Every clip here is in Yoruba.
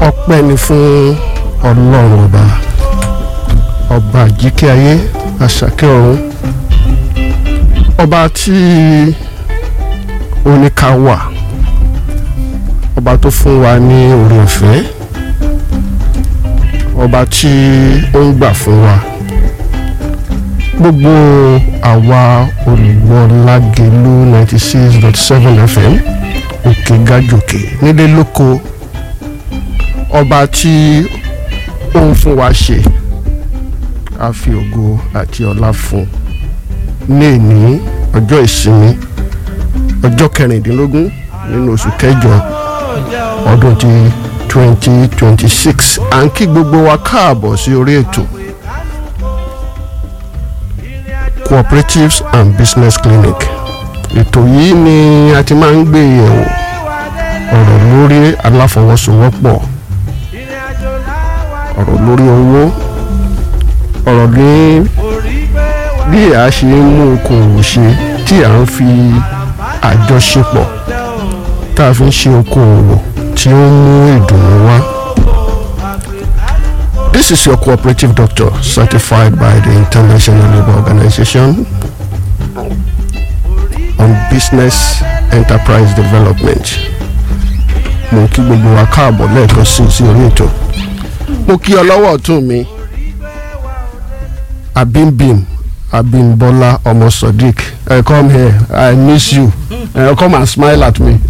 ọpẹ́ ni fún ọlọ́run ọba ọba àjíkẹ́ ayé àṣàkẹ́ ọ̀run ọba tí oníka wà ọba tó fún wa ní oore ọ̀fẹ́ ọba tí ó ń gbà fún wa gbogbo àwa olùgbọ́ lágẹ̀lú ninety six dot seven fm òkè gàjòkè nílé lóko ọba tí ó ń fún wa ṣe a fi ògo àti ọlá fún ní èní ọjọ́ ìsinmi ọjọ́ kẹrìndínlógún nínú oṣù kẹjọ ọdún ti twenty twenty six à ń kí gbogbo wa káàbọ̀ sí orí ètò cooperatives and business clinic ètò yìí ni a ti máa ń gbé yẹ̀wò ọ̀rọ̀ lórí aláfọwọ́sowọ́pọ̀ ọ̀rọ̀ lórí owó ọ̀rọ̀ ní bí a ṣe ń mú okòwò ṣe tí a ń fi àjọṣepọ̀ tá a fi ń ṣe okòwò tí ó ń mú ìdùnnú wá. This is your cooperative doctor certified by the International Labour Organization on business enterprise development. Mo kí gbogbo wa káàbọ̀ lẹ́ẹ̀kan sí sí orí ètò. Mo kí ọ lọ́wọ́ ọ̀tún mi. Abimbim Abimbola ọmọ Sodiq uh, come here I miss you uh, come and smile at me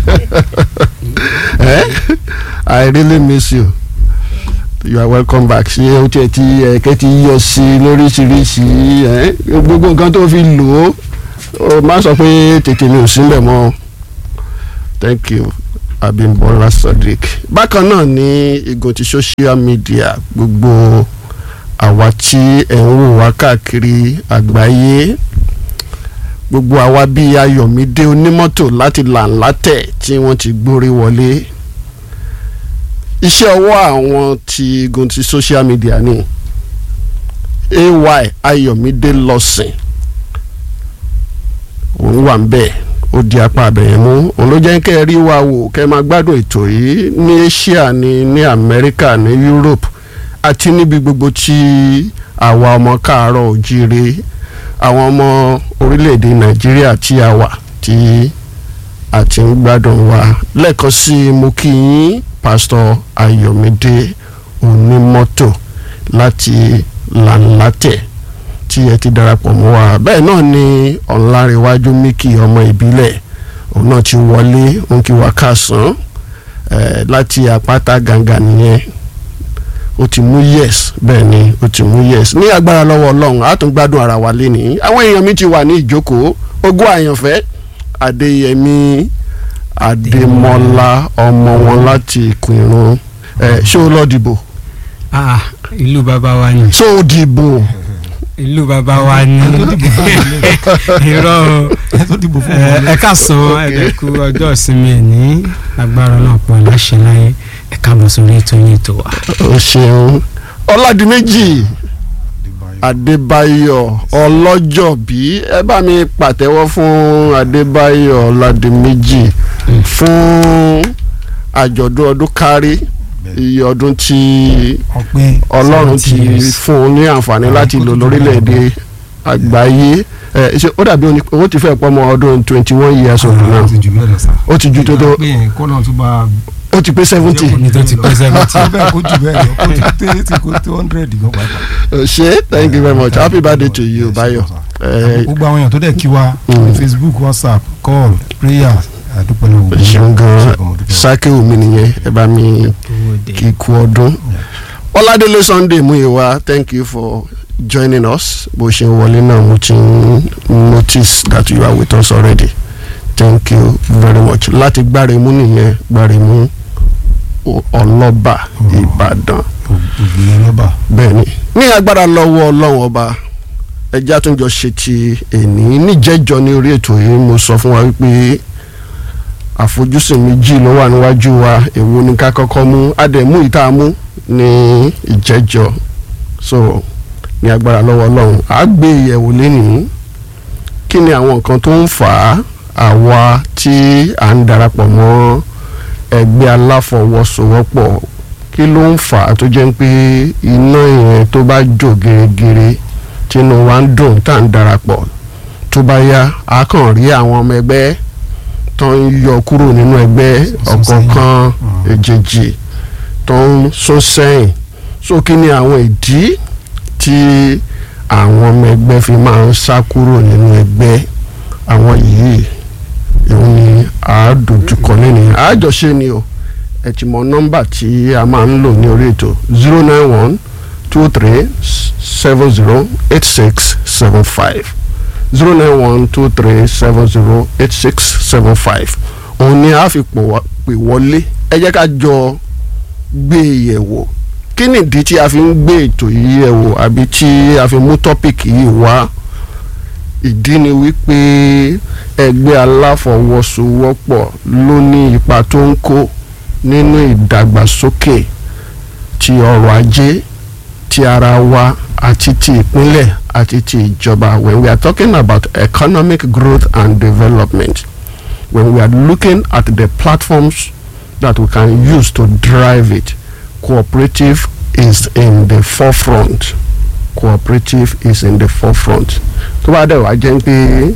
eh? I really miss you you are welcome back ṣé o tiẹ̀ ti ẹ̀kẹ́ ti yọ sí lóríṣiríṣi gbogbo nǹkan tó fi lò ó má sọ pé tètè mi ò sílẹ̀ mọ́ thank you Abimbola Sodiq bákan náà ní igun ti social media gbogbo àwa tí ẹ̀ ń wò wá káàkiri àgbáyé gbogbo àwa bíi Ayọ̀mídé onímọ́tò láti làǹlátẹ̀ tí wọ́n ti gbórí wọlé iṣẹ́ ọwọ́ àwọn ti igun ti social media ni ay Ayọ̀mídé lọ́sìn òun wà ń bẹ̀ ó di apá abẹ̀yẹn mú òun ló jẹ́ kẹ́ ẹ rí wa wò kẹ́ ẹ máa gbádùn ètò yìí ní Asia ní ní Amẹ́ríkà ní Europe àti níbi gbogbo tí àwa ọmọ káàárọ̀ òjíire àwọn ọmọ orílẹ̀-èdè nàìjíríà tí a wà tí a ti ń gbádùn wa lẹ́ẹ̀kan sí i mo kí yín pásítọ̀ ayọ̀mídé onímọ́tò láti làǹlátẹ̀ tí ẹ ti darapọ̀ mọ́ wa bẹ́ẹ̀ náà ni ọ̀nlárẹ̀wájú míkì ọmọ ìbílẹ̀ òun náà ti wọlé òun kí wa káàsán láti àpáta gàǹgà nìyẹn ó ti mú yes bẹ́ẹ̀ ni ó ti mú yes ní agbára lọ́wọ́ ọlọ́run á tún gbádùn ara wa lénìí àwọn èèyàn mi ti wà ní ìjókòó ogún àyànfẹ́ adéyẹmí adémọlá ọmọ wọn láti ìkùnrún ẹ ṣé o lọ dìbò. ah ìlú bàbá wa ni. ṣé o dìbò. ìlú bàbá wa ni. irọ́ ẹ káàsán ẹ̀dẹ̀kú ọjọ́ ìsinmi ẹ̀ ní agbára náà pọ̀ láṣẹ láyé ẹ káàbọ̀ sórí ètò yín tó wà. o ṣeun ọládìméjì adébáyọ̀ ọlọ́jọ́bí ẹ bá mi pàtẹ́wọ́ fún adébáyọ̀ ọládìméjì fún àjọ̀dún ọdún kárí iye ọdún tí ọlọ́run ti fún un ní àǹfààní láti lò lórílẹ̀‐èdè àgbáyé ṣe ó dàbí owó ti fẹ́ pọ́ mọ́ ọdún twenty one years old now ó ti ju tó tó ó ti pé seventy. ní tó ti pé seventy. bẹ́ẹ̀ kó jù bẹ́ẹ̀ lọ kó ti pé eighty kó tó hundred gan pàápàá. ṣe thank you very much happy birthday to you Bayo. gbogbo àwọn èèyàn tó dẹ̀ kí wa Facebook WhatsApp call prayer àdúpẹ́ lọ́wọ́ gbogbo ṣeun gan sáké omi nìyẹn ẹ bá mi kí kú ọdún. Ọládélé Sunday Múyìwá thank you for joining us bó ṣe wọlé náà mo ti notice that you are with us already thank you very much láti gbáremú nìyẹn gbáremú ọlọ́ba ìbàdàn bẹ́ẹ̀ni ní agbára lọ́wọ́ ọlọ́run ọba ẹja tó ń jọ ṣe ti èní níjẹ́jọ́ ní orí ètò yìí mo sọ fún wa wípé àfojúsùn méjì ló wà níwájú wa èwo ni ká kọ́kọ́ mú àdẹ̀mú ìta mú ní ìjẹ́jọ́ so ní agbára lọ́wọ́ ọlọ́run àá gbé ìyẹ̀wò lénìí kí ni àwọn nǹkan tó ń fà á àwa tí à ń darapọ̀ mọ́ ẹgbẹ́ aláfọwọ́sowọ́pọ̀ kí ló ń fà á tó jẹ́ pé iná yẹn tó bá jò gèrègèrè tínú wa ń dùn tá à ń darapọ̀ tó bá yá a kàn rí àwọn ọmọ ẹgbẹ́ tó ń yọ kúrò nínú ẹgbẹ́ Sún ọ̀kọ̀ọ̀kan Mm. èjèèjì tó ń sún sẹ́yìn so kí ni àwọn ìdí tí àwọn ọmọ ẹgbẹ́ fi máa ń sá kúrò nínú ẹgbẹ́ àwọn yìí òun ni a dojúkọ lẹ́nu àjọṣe ni o ẹ ti mọ nọ́mbà tí a máa ń lò ní orí ètò zero nine one two three seven zero eight six seven five zero nine one two three seven zero eight six seven five òun ni a fi pò wá- pè wọlé ẹ jẹ́ ká jọ gbé e yẹ̀ wò kí ni ìdí tí a fi ń gbé ètò yìí yẹ̀ wò àbí tí a fi mú tọ́pìkì yìí wá ìdí ni wípé ẹgbẹ́ aláfọwọ́sowọ́pọ̀ ló ní ipa tó ń kó nínú ìdàgbàsókè ti ọrọ̀ ajé ti ara wa àti ti ìpínlẹ̀ àti ti ìjọba when we are talking about economic growth and development when we are looking at the platforms that we can use to drive it cooperative is in the forefront cooperative is in the forefront tó bá dẹ̀ wá jẹ́ pé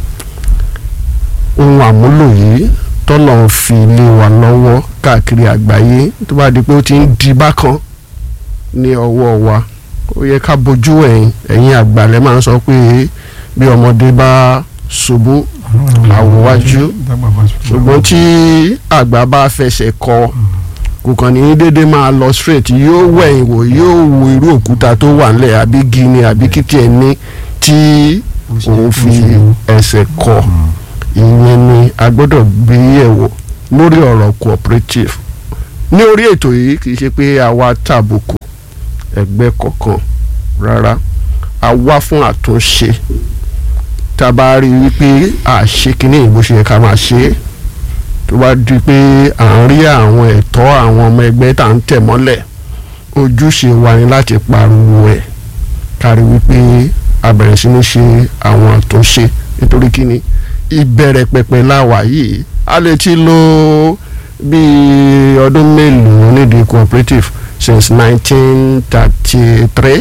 ohun àmúlò yìí tọ́lọ̀ ń fi lé wa lọ́wọ́ káàkiri àgbáyé tó bá di pé ó ti ń di bákan ní ọwọ́ wa ó yẹ ká bójú ẹ̀yìn ẹ̀yìn àgbàlẹ̀ máa ń sọ pé bí ọmọdé bá ṣubú àwòwájú ṣùgbọ́n tí àgbà bá fẹsẹ̀ kọ kò kàn ní dédé máa lọ straight yóò wẹ̀yìn wò yóò wo irú òkúta tó wà nílẹ̀ àbí gini àbí kìtì ẹ̀ ní tí òun fi ẹsẹ̀ kọ ìyẹn ni a gbọ́dọ̀ gbé yẹ̀wò lórí ọ̀rọ̀ cooperative ní orí ètò yìí kì í ṣe pé a wá tàbùkù ẹgbẹ́ kọ̀ọ̀kan rárá a wá fún àtúnṣe tá a bá rí i wípé a ṣe kínní ìbò ṣe yẹ ká máa ṣe é tó bá di pé à ń rí àwọn ẹ̀tọ́ àwọn ọmọ ẹgbẹ́ tá à ń tẹ̀ mọ́lẹ̀ ojúṣe wa ni láti pariwo ẹ̀ kárí wípé a bẹ̀rẹ̀ sí ní ṣe àwọn àtúnṣe nítorí kíni ìbẹ̀rẹ̀ pẹ̀pẹ̀ láwà yìí a lè ti lo bíi ọdún mélòó nídìí cooperative since nineteen thirty three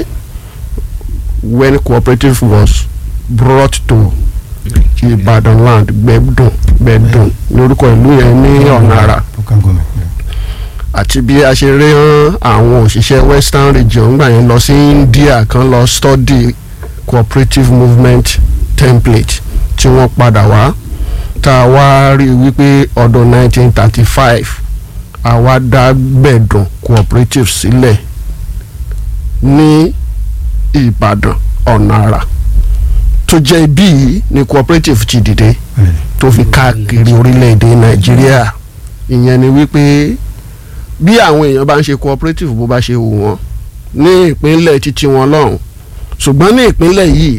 when cooperative was brought to Ìbàdàn land gbẹ̀dùn gbẹ̀dùn lórúkọ ìlú yẹn ní ọ̀nà àrà local government. àti bí a ṣe rí hàn àwọn òṣìṣẹ́ western region gbà yẹn lọ sí India kan lọ study cooperative movement template tí wọ́n padà wá tá a wá rí i wípé ọdún 1935 àwa dá gbẹ̀dùn cooperative sílẹ̀ ní Ìbàdàn ọ̀nà àrà tó jẹ́ ibí yìí ni cooperative ti dìde Bẹ́ẹ̀ni. tó fi káàkiri orílẹ̀-èdè Nàìjíríà ìyẹn ni wípé bí àwọn èèyàn bá ń ṣe cooperative bó bá ṣe wù wọ́n ní ìpínlẹ̀ títí wọn lọ́hùn ṣùgbọ́n ní ìpínlẹ̀ yìí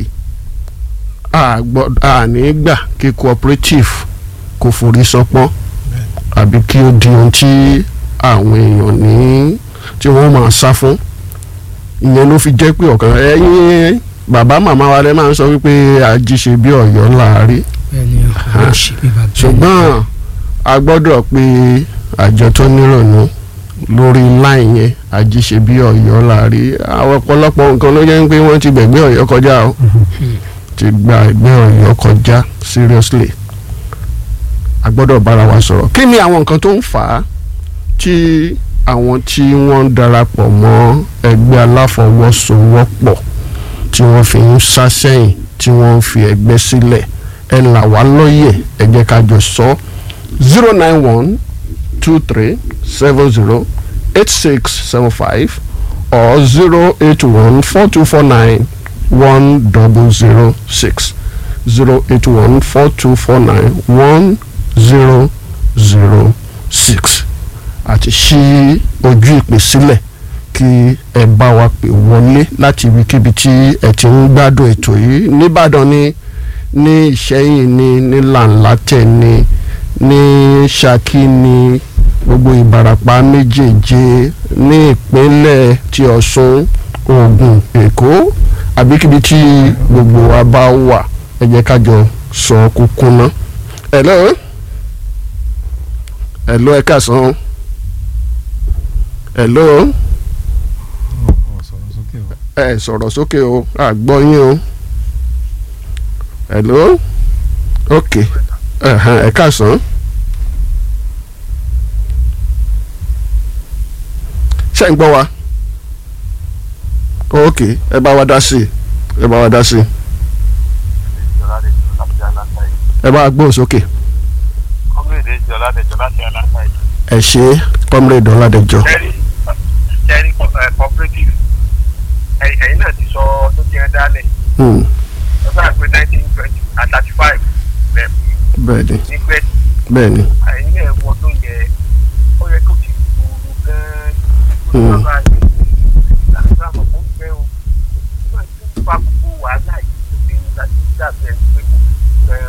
a gbọ́- a ní gbà kí cooperative kò forí sọpọ́n àbí kí ó di ohun tí àwọn èèyàn ní tí wọ́n máa sá fún ìyẹn ló fi jẹ́ pé ọ̀kan ẹ̀yin bàbá màmá wa lẹ́ máa ń sọ wípé àjíṣe bí ọ̀yọ́ láàárín bẹ́ẹ̀ni ọ̀hún ṣe bí bàbá ẹni. ṣùgbọ́n a gbọ́dọ̀ pé àjọ tó nírònú lórí láì yẹn àjíṣe bí ọ̀yọ́ láàárín àwọn ọ̀pọ̀lọpọ̀ nǹkan ló jẹ́ pé wọ́n ti gbẹ̀gbẹ́ ọ̀yọ́ kọjá o ti gba ẹgbẹ́ ọ̀yọ́ kọjá seriously a gbọ́dọ̀ bára wa sọ̀rọ̀ kí ni àwọn nǹkan tó ń fà á tí àwọn tí wọ́n ń darapọ̀ mọ́ ẹgbẹ́ aláfọwọ́sowọ́pọ̀ tí wọ́n fi ń sá sẹ́yìn tí wọ́n ń fi ẹgbẹ́ sílẹ̀ ẹ là wá lóye ẹ jẹ́ ká jọ sọ zero nine one two three seven zero eight six seven five or zero eight one four two four nine one double zero six zero eight one four two four nine one zero zero six àti ṣí ojú ìpè sílẹ̀ kí ẹ bá wa pè wọlé láti ibikíbi tí ẹ ti ń gbádùn ètò yìí nìbàdàn ni ní ìṣẹ́yìn ni ní làǹlátẹ̀ ni ní ṣákí ni gbogbo ìbàràpá méjèèje ní ìpínlẹ̀ ti ọ̀ṣun ògùn èkó àbíkíbi tí gbogbo wa bá wà ẹ jẹ́ ká jọ sọ kúkú ná. hello hello ẹ káàsán hello ẹ sọ̀rọ̀ sókè o àgbọ̀ yín o hello ok ẹ̀hán, ẹ káàsán. ṣé ń gbọ́ wa ok ẹ bá wa dá sí i ẹ bá wa dá sí i ẹ bá wa gbóhùn sókè kọ́mílẹ̀dẹ̀ jọ ládẹjọ́ láti aláǹtà yìí. ẹ ṣe comrade ọládẹjọ kẹ́rì kẹ́rì cooperative ẹ̀yìn ẹ̀yìn náà ti sọ tó ti ẹ̀ dálẹ̀ Hmm, lọ́sọ̀ àpé nineteen twenty and thirty five rẹ̀ bẹ́ẹ̀ ni ní pẹ́ bẹ́ẹ̀ ni ẹ̀yìn náà wọ́n tó yẹ ó yẹ kó ti gbòòrò gan-an kó Hmm. tó bá yẹ láti àmọ̀ fún fẹ́ o wọ́n ti ń fa gbogbo wàhálà yìí tó ti ń dájú dàbẹ̀ pé kò fẹ́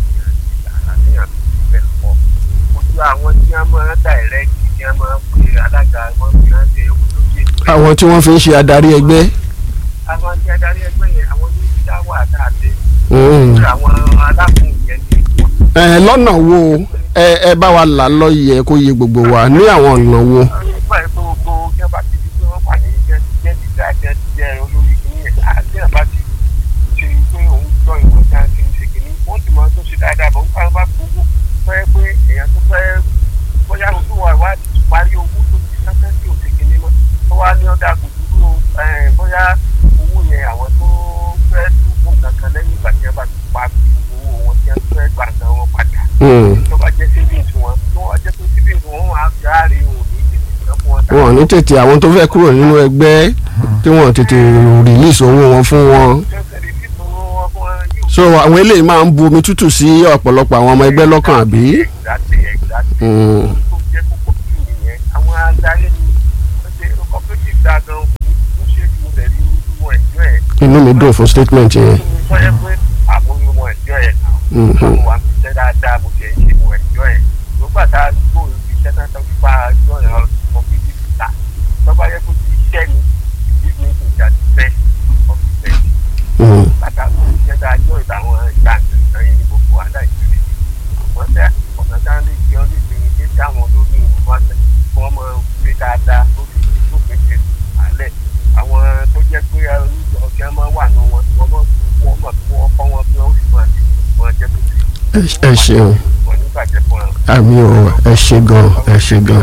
àníyàn bẹ̀ pọ̀ ojú àwọn tí wọ́n máa ń direct tí wọ́n máa ń pè alága wọn fi hàn ṣe owó lókè àwọn tí wọ́n fi ń ṣe adarí ẹgbẹ́ àwọn tí adarí ẹgbẹ́ yẹn àwọn ní dá wà dáadé Hmm. àwọn alákùn yẹn ní ìwọ̀n ẹ lọ́nà wo ẹ ẹ bá wa là lọ́yẹ̀ kó yé gbogbo wa ní àwọn ọ̀nà wo. nígbà yẹn gbogbo jẹba ti di pé wọ́n wà ní jẹ́ jẹ́ dídá jẹ́ jẹ́ olórí kìíní yẹn àti àbá ti ṣe pé òun gbọ́ ìwọ̀n tí a ti ń ṣe kìíní wọ́n ti máa tó ṣe dáadáa bọ̀ nípa bá gbogbo fẹ́ pé èèyàn tó fẹ́ bóyá olúwa ìwádìí ti parí owó tó ti sáfẹ́ sí òṣè kìíní mọ́ tó wá ní ọ̀dà kò dúró ẹ̀, bóyá owó yẹn àwọn tó fẹ́ dúró kankan lẹ́yìn ìgbà tí wọ́n bá ti pa owó wọn tí wọ́n fẹ́ gbà nǹkan wọn padà Hmm. tó bá jẹ́ savings wọn tó wá jẹ́ pé savings wọn wọn á fi àárẹ̀ òun ní tètè san fún wọn tàbí wọn ò ní tètè àwọn tó fẹ́ kúrò nínú ẹgbẹ́ tí wọ́n tètè release owó wọn fún wọn. tẹ́sẹ̀rì tí tó wọn fún wọn yóò so àwọn eléyìí máa ń bu omi tútù sí ọ̀pọ̀lọpọ̀ àwọn ọmọ ẹgbẹ́ lọ́kàn àbí. exactly exactly Hmm. tó jẹ́ kókó jù nìyẹn àwọn adarí ni wọ́n ṣe cooperative dá gan ó ṣe é mo tẹ̀lé wọn ẹ̀jọ́ ẹ̀ inú mi dùn fún statement yẹn. tó yẹ pé àmúlò wọn ẹ̀jọ́ ẹ̀ náà Mhm. àwọn wa fi ṣẹ́ dáadáa mo ṣe ń ṣe mo ẹ̀jọ́ ẹ̀ nígbà tá a gbó iṣẹ́ náà tó fi bá ẹjọ́ ẹ̀ lọ cooperative ta tó bá yẹ kó ti iṣẹ́ ni ìdí mi kò jà sí bẹ́ẹ̀ ọ̀fíìsì Hmm. látàkù iṣẹ́ tá a jọ ìtàwọn ìgbà nǹkan yẹn ní gbogbo aláìsílẹ̀ wọ́n tẹ ọ̀nà tá a lè jẹ́ ọ́ lè fi ní kí táwọn olórí wọn tẹ kí wọ́n máa ṣe dáadáa lórí tó fi ṣe àlẹ́ àwọn tó jẹ́ pé ọjà máa wà ní wọn wọ́n mọ̀ wọ́n mọ̀ kí wọ́n kọ́ wọn bí wọ́n sì máa ṣe wọn jẹ́ tó ṣe Ẹ- ẹ ṣeun wọn nígbàjẹ́ fún wọn. àmì ò ẹ ṣe gan ẹ ṣe gan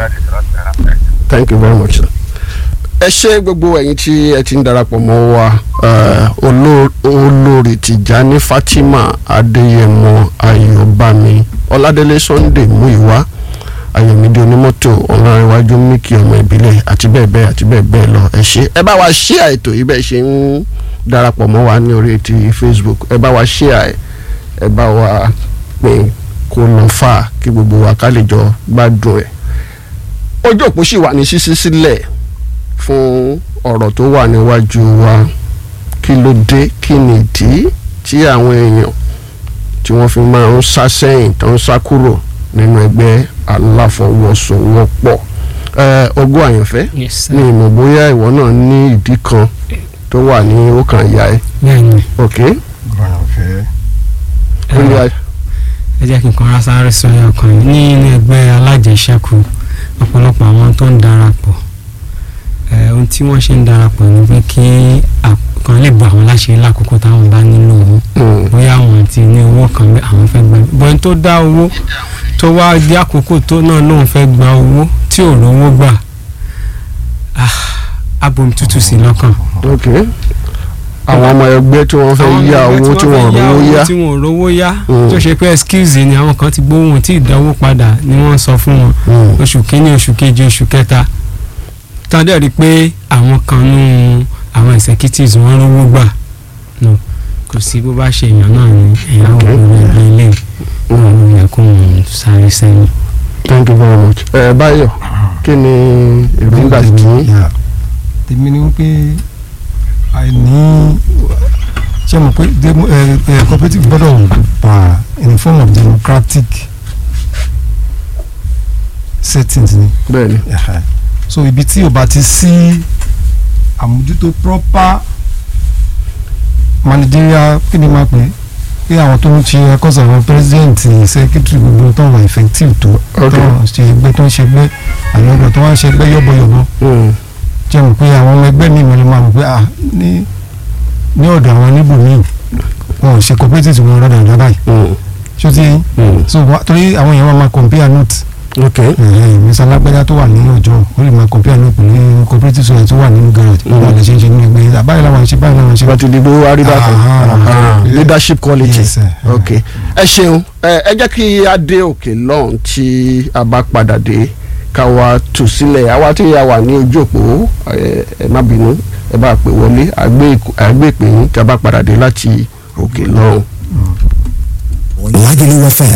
thank you very much sir. ẹ ṣe gbogbo ẹ̀yin tí ẹ ti ń darapọ̀ mọ́ wa eh, oló- olórí Tìjání Fatima Adéyẹmọ Ayọ̀bámi Ọládélé Sunday Múyìwá Ayọ̀mídé onímọ́tò Ọlọ́rẹ̀wájú Míkì ọmọ ìbílẹ̀ àti bẹ́ẹ̀ bẹ́ẹ̀ àti bẹ́ẹ̀ bẹ́ẹ̀ lọ ẹ ṣe ẹ bá wa share ètò yìí bẹ́ẹ̀ ṣe ń darapọ̀ mọ́ wa ní orí ti Facebook ẹ bá wa share ẹ ẹ bá wa pín kó lọ fà kí gbogbo wa ká lè jọ gbádùn ẹ̀ ojú òpó sì wà ní ṣíṣí sílẹ̀ fún ọ̀rọ̀ tó wà níwájú wa kí ló dé kí ni ìdí tí àwọn èèyàn tí wọ́n fi máa ń sá sẹ́yìn tó ń sá kúrò nínú ẹgbẹ́ aláfọwọ́sowọ́pọ̀ ẹ ogún àyànfẹ́ yes sir. ní ìmọ̀ bóyá ìwọ náà ní ìdí kan tó wà ní ọkàn ìyá ẹ bẹ́ẹ̀ni ok gbọ̀yàn fẹ́ ó ní ẹ ẹ jẹ́ kí n kọ́ra sáré sọ ẹ̀ ọkàn yìí ní inú ẹgbẹ́ alájẹsẹ́kù ọ̀pọ̀lọpọ̀ àwọn tó ń darapọ̀ ẹ̀ ohun tí wọ́n ṣe ń darapọ̀ ni pé kí kan lè bọ̀ àwọn láṣẹ lákòókò táwọn bá nílò owó Mm. bóyá àwọn ti ní owó kan bẹ́ẹ̀ àwọn fẹ́ gba bọ́n tó dá owó tó wá dé àkókò tó náà lóun fẹ́ gba owó tí ò rówó gbà ah, abomi tútù sí lọ́kàn ok àwọn ọmọ ẹgbẹ́ tí wọ́n fẹ́ àwọn yá ẹgbẹ́ owó tí wọ́n fẹ́ rówó yá tí wọ́n rówó yá Mm. tó ṣe pé excuse ni àwọn kan ti gbówó wọn tí ìdánwò padà ni wọ́n sọ fún wọn Mm. oṣù kínní oṣù kejì oṣù kẹta tán dẹ̀ rí i pé àwọn kan nú àwọn executives wọ́n rówó gbà no kò sí bó bá ṣe èèyàn náà ni èèyàn ò Okay. lórí ẹgbẹ́ ilé wọn ló yẹ kó wọn sáré sẹ́yìn. thank you very much ẹ báyọ̀ kí ni èròǹgbà tí Yeah. tèmi ni wípé àìní ṣé mo pé demo- ẹ, ẹ, cooperative gbọ́dọ̀ wà in a form of democratic settings ni bẹ́ẹ̀ ni Ẹ̀hẹ̀. so ibi tí o bá ti sí àmójútó proper managerial kí ni máa pè é pé àwọn tó ń ṣe ẹkọ́sọ̀ àwọn president secretary gbogbo tó wà effective tó Ok. tó ń ṣe ẹgbẹ́ tó ń ṣe ẹgbẹ́ àwọn ọgbà tó wá ń ṣe ẹgbẹ́ yọ̀bọ̀yọ̀bọ̀ Mm. ṣe mọ̀ pé àwọn ọmọ ẹgbẹ́ mi mọ̀ máa mọ̀ pé ah ní ní ọ̀dọ̀ àwọn níbò míì wọn ò ṣe cooperative wọn rọ́dà rọ́dà báyìí Mm, ṣó ti yín mm. so wa- torí àwọn èèyàn máa máa compare note ok mísà lágbájá tó wà nínú ọjọ́ ó lè máa compare note pẹ̀lú cooperative society tó wà nínú garage Mm. wọn lè ṣe ń ṣe nínú ẹgbẹ́ àbáyé làwọn ṣe báyìí làwọn ṣe wọ́n ti di gbogbo àríwá kan Ah, Ah, leadership quality Yes, sir. ok ẹ ṣeun ẹ ẹ jẹ́ kí a dé òkè lọ́hùn tí a bá padà dé ká wa tù sílẹ̀ àwa tí a wà ní ojú òpó ẹ ẹ má bínú ẹ bá pè wọlé àgbé àgbé ìpè yín tí a bá padà dé láti òkè lọ́hùn. Lagelu FM